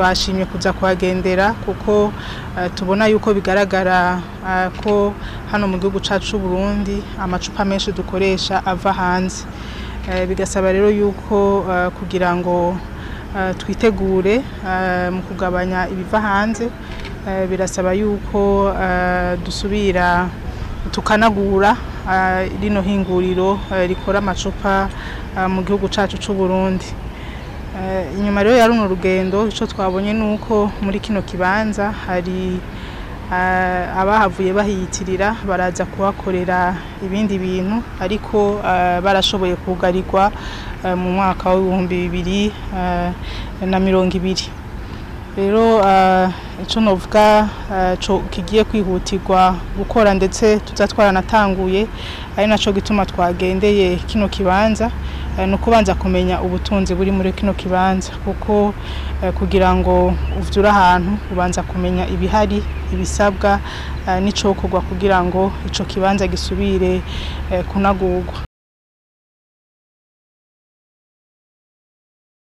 twashimye kuza kuhagendera kuko eh, tubona yuko bigaragara eh, ko hano mu gihugu cyacu c'u Burundi amacupa menshi dukoresha ava hanze Eh, bigasaba rero yuko eh, kugira ngo eh, twitegure eh, mu kugabanya ibiva hanze eh, birasaba yuko eh, dusubira tukanagura eh, rino hinguriro eh, rikora amacupa eh, mu gihugu cyacu c'u Burundi Eh, inyuma rero ya runo rugendo icyo twabonye ni uko muri kino kibanza hari eh, abahavuye bahiyitirira baraza kuhakorera ibindi bintu ariko eh, barashoboye kugarirwa eh, mu mwaka w'ibihumbi bibiri eh, na mirongo ibiri rero eh, icyo novuga eh, co kigiye kwihutirwa gukora ndetse tuza twaranatanguye ari naco gituma twagendeye kino kibanza eh, ni ukubanza kumenya ubutunzi buri muri kino kibanza kuko eh, kugira ngo uvyure ahantu ubanza kumenya ibihari ibisabwa eh, n'icokorwa kugira ngo ico kibanza gisubire eh, kunagurwa